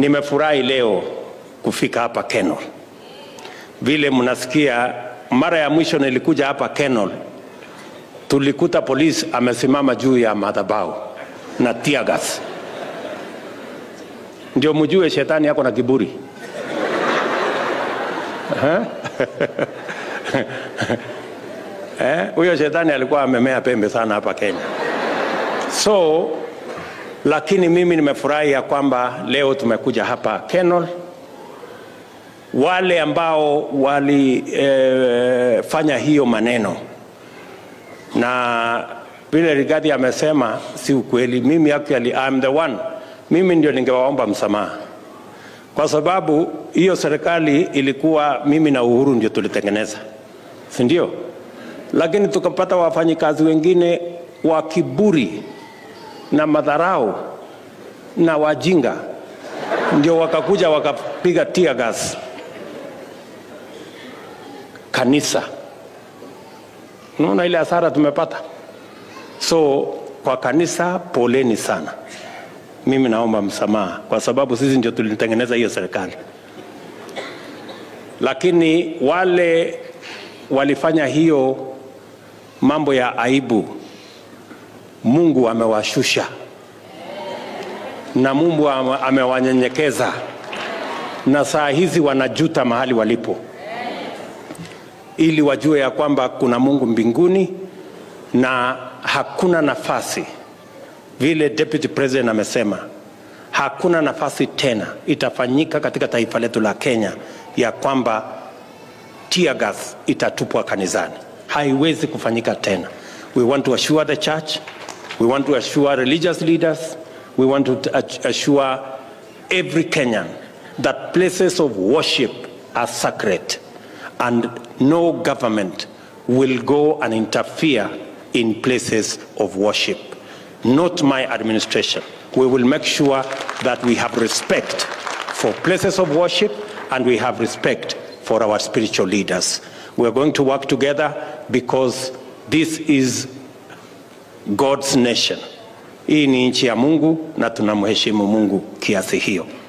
Nimefurahi leo kufika hapa Kenol. Vile mnasikia, mara ya mwisho nilikuja hapa Kenol, tulikuta polisi amesimama juu ya madhabahu na tear gas. Ndio mjue shetani yako na kiburi. Eh, huyo shetani alikuwa amemea pembe sana hapa Kenya. So lakini mimi nimefurahi ya kwamba leo tumekuja hapa Kenol. Wale ambao walifanya eh, hiyo maneno na vile Rigathi amesema si ukweli. Mimi actually I'm the one, mimi ndio ningewaomba msamaha kwa sababu hiyo serikali ilikuwa mimi na Uhuru ndio tulitengeneza, si ndio? Lakini tukapata wafanyikazi wengine wa kiburi na madharau na wajinga, ndio wakakuja wakapiga tear gas kanisa. Unaona ile hasara tumepata. So kwa kanisa, poleni sana. Mimi naomba msamaha kwa sababu sisi ndio tulitengeneza hiyo serikali, lakini wale walifanya hiyo mambo ya aibu, Mungu amewashusha na Mungu amewanyenyekeza, na saa hizi wanajuta mahali walipo, ili wajue ya kwamba kuna Mungu mbinguni na hakuna nafasi vile deputy president amesema, hakuna nafasi tena itafanyika katika taifa letu la Kenya ya kwamba tear gas itatupwa kanisani. Haiwezi kufanyika tena. We want to assure the church, we want to assure religious leaders, we want to assure every Kenyan that places of worship are sacred and no government will go and interfere in places of worship not my administration. We will make sure that we have respect for places of worship and we have respect for our spiritual leaders. We are going to work together because this is God's nation. Hii ni nchi ya Mungu na tunamheshimu Mungu kiasi hiyo.